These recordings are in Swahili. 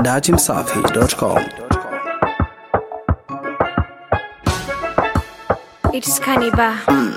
datimsafi.com. It's Kaniba.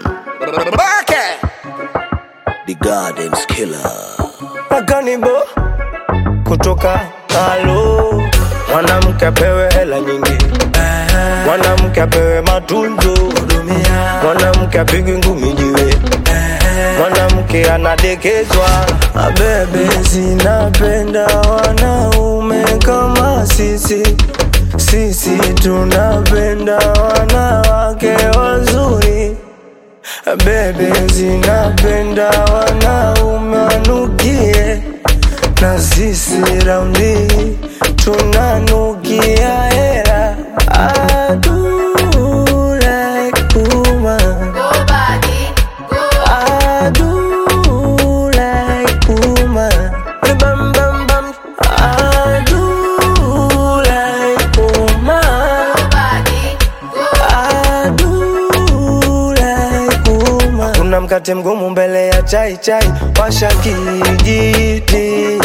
The Gardens Killer. Akanibo kutoka halo, mwanamke apewe hela nyingi, mwanamke apewe matunzo, mwanamke apigwe ngumi jiwe, mwanamke anadekezwa. Abebe zinapenda wanaume kama sisi, sisi tunapenda wanawake wazuri. Bebe zinapenda wanaume wanukie, na sisi raundi tunanukia hera. I do like woman. I do like woman. Bam, bam, bam. I do like woman. I do like woman. Kuna mkate mgumu mbele ya chai chai, washa kijiti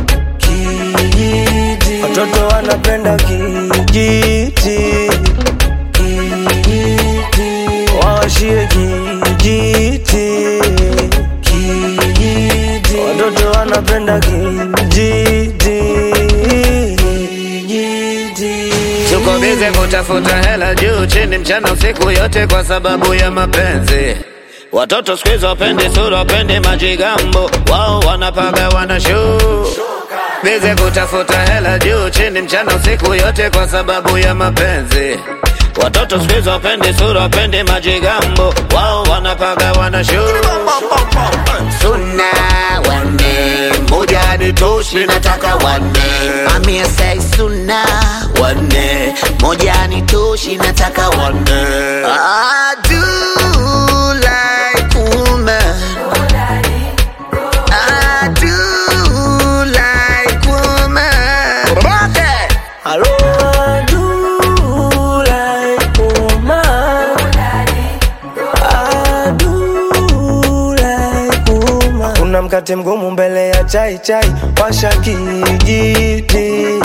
kijiti, watoto wanapenda kijiti kijiti, washie kijiti kijiti, watoto wanapenda kijiti kijiti. Tuko bize kutafuta hela juu chini mchana usiku yote kwa sababu ya mapenzi. Watoto siku hizi wapendi sura, wapendi majigambo, wao wanapaga wana show. Bize kutafuta hela juu chini mchana usiku yote kwa sababu ya mapenzi. Watoto siku hizi wapendi sura, wapendi majigambo, wao wanapaga wana show. Suna wanne, moja ni toshi, nataka wanne. Amia say suna wanne, moja ni toshi, nataka wanne. I do like woman. I do like woman. Hello, I do like woman. I do like woman. Kuna mkate mgumu mbele ya chai chai, washa kijiti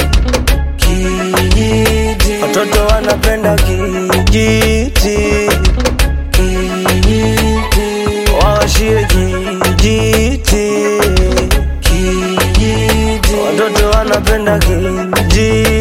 kijiti, watoto wanapenda kijiti kijiti, washie kijiti kijiti, watoto wanapenda kijiti